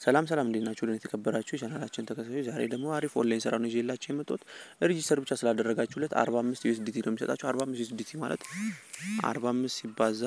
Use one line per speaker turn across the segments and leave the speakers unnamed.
ሰላም ሰላም እንዴት ናችሁ? ለኔ የተከበራችሁ የቻናላችን ተከታታዮች ዛሬ ደግሞ አሪፍ ኦንላይን ስራ ነው ይዤላችሁ የመጣሁት። ሬጂስተር ብቻ ስላደረጋችሁለት 45 ዩኤስዲቲ ነው የሚሰጣችሁ። 45 ዩኤስዲቲ ማለት 45 ሲባዛ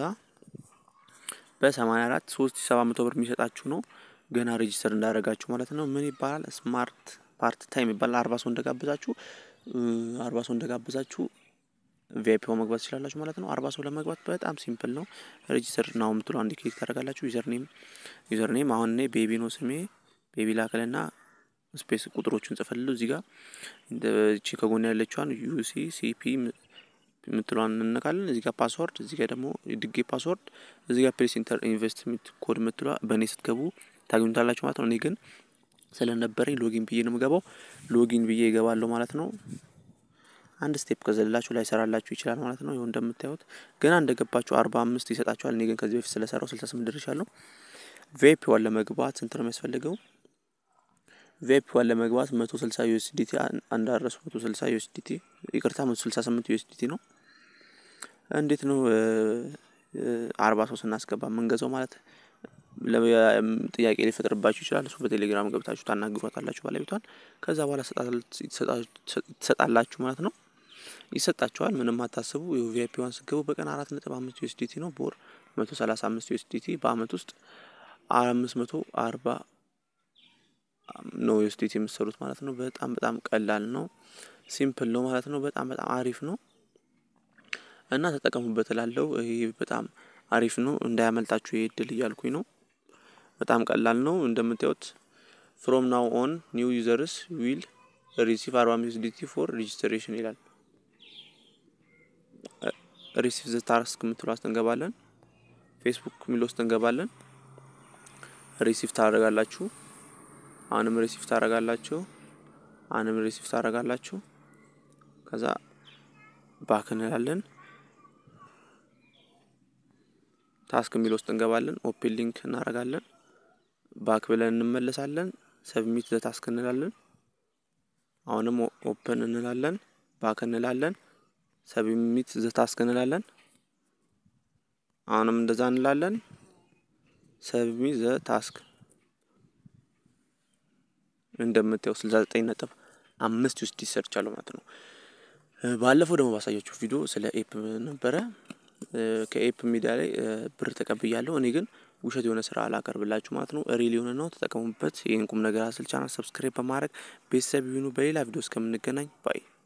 በ84 3700 ብር የሚሰጣችሁ ነው። ገና ሬጂስተር እንዳደረጋችሁ ማለት ነው። ምን ይባላል? ስማርት ፓርት ታይም ይባላል። 40 ሰው እንደጋበዛችሁ 40 ሰው እንደጋበዛችሁ ቪአይፒ መግባት ትችላላችሁ ማለት ነው። አርባ ሰው ለመግባት በጣም ሲምፕል ነው። ሬጂስተር ናው የምትሉ አንድ ክሊክ ታደርጋላችሁ። ዩዘር ኔም ዩዘር ኔም አሁን እኔ ቤቢ ነው ስሜ ቤቢ ላከልና ስፔስ ቁጥሮቹን ጽፈልሉ እዚህ ጋር እቺ ከጎን ያለችዋን ዩሲ ሲፒ የምትለዋን እንነካለን። እዚህ ጋር ፓስወርድ፣ እዚህ ጋር ደግሞ ድጌ ፓስወርድ፣ እዚህ ጋር ፕሌስ ኢንተር ኢንቨስትመንት ኮድ የምትለዋ በእኔ ስትገቡ ታገኙታላችሁ ማለት ነው። እኔ ግን ስለነበረኝ ሎጊን ብዬ ነው የምገባው። ሎጊን ብዬ ይገባለሁ ማለት ነው። አንድ ስቴፕ ከዘላችሁ ላይ ሰራላችሁ ይችላል ማለት ነው። ይኸው እንደምታዩት ገና እንደገባችሁ አርባ አምስት ይሰጣችኋል። እኔ ግን ከዚህ በፊት ስለሰራው ስልሳ ስምንት ደርሻለሁ። ቪአይፒ ዋን ለመግባት ስንት ነው የሚያስፈልገው? ቪአይፒ ዋን ለመግባት መቶ ስልሳ ዩኤስዲቲ አንዳረሱ መቶ ስልሳ ዩኤስዲቲ ይቅርታ፣ መቶ ስልሳ ስምንት ዩኤስዲቲ ነው። እንዴት ነው አርባ ሰው ስናስገባ የምንገዛው ማለት ጥያቄ ሊፈጥርባችሁ ይችላል። እሱ በቴሌግራም ገብታችሁ ታናግሯታላችሁ ባለቤቷን። ከዛ በኋላ ትሰጣላችሁ ማለት ነው። ይሰጣችኋል። ምንም አታስቡ። ቪአይፒ ዋን ስገቡ በቀን አራት ነጥብ አምስት ዩኤስዲቲ ነው። በወር መቶ ሰላሳ አምስት ዩኤስዲቲ በአመት ውስጥ አምስት መቶ አርባ ነው ዩኤስዲቲ የምትሰሩት ማለት ነው። በጣም በጣም ቀላል ነው። ሲምፕል ነው ማለት ነው። በጣም በጣም አሪፍ ነው እና ተጠቀሙበት እላለሁ። ይህ በጣም አሪፍ ነው። እንዳያመልጣችሁ ይህ እድል እያልኩኝ ነው። በጣም ቀላል ነው። እንደምታዩት ፍሮም ናው ኦን ኒው ዩዘርስ ዊል ሪሲቭ አርባ አምስት ዩኤስዲቲ ፎር ሬጂስትሬሽን ይላል። ሪሲቭ ዘ ታስክ የምትለው ውስጥ እንገባለን። ፌስቡክ የሚለው ውስጥ እንገባለን። ሪሲቭ ታደርጋላችሁ። አሁንም ሪሲቭ ታደርጋላችሁ። አሁንም ሪሲቭ ታደርጋላችሁ። ከዛ ባክ እንላለን። ታስክ የሚለው ውስጥ እንገባለን። ኦፕን ሊንክ እናደርጋለን። ባክ ብለን እንመለሳለን። ሰብሚት ዘ ታስክ እንላለን። አሁንም ኦፕን እንላለን። ባክ እንላለን። ሰብሚት ዘ ታስክ እንላለን። አሁንም እንደዛ እንላለን። ሰብሚት ዘ ታስክ እንደምታየው ስልሳ ዘጠኝ ነጥብ አምስት ውስጥ ይሰርቻለሁ ማለት ነው። ባለፈው ደግሞ ባሳያችሁ ቪዲዮ ስለ ኤፕ ነበረ። ከኤፕ ሚዲያ ላይ ብር ተቀብያለሁ። እኔ ግን ውሸት የሆነ ስራ አላቀርብላችሁ ማለት ነው። ሪል የሆነ ነው። ተጠቀሙበት። ይህን ቁም ነገር አስል ቻናል ሰብስክራይብ በማድረግ ቤተሰብ ይሁኑ። በሌላ ቪዲዮ እስከምንገናኝ ባይ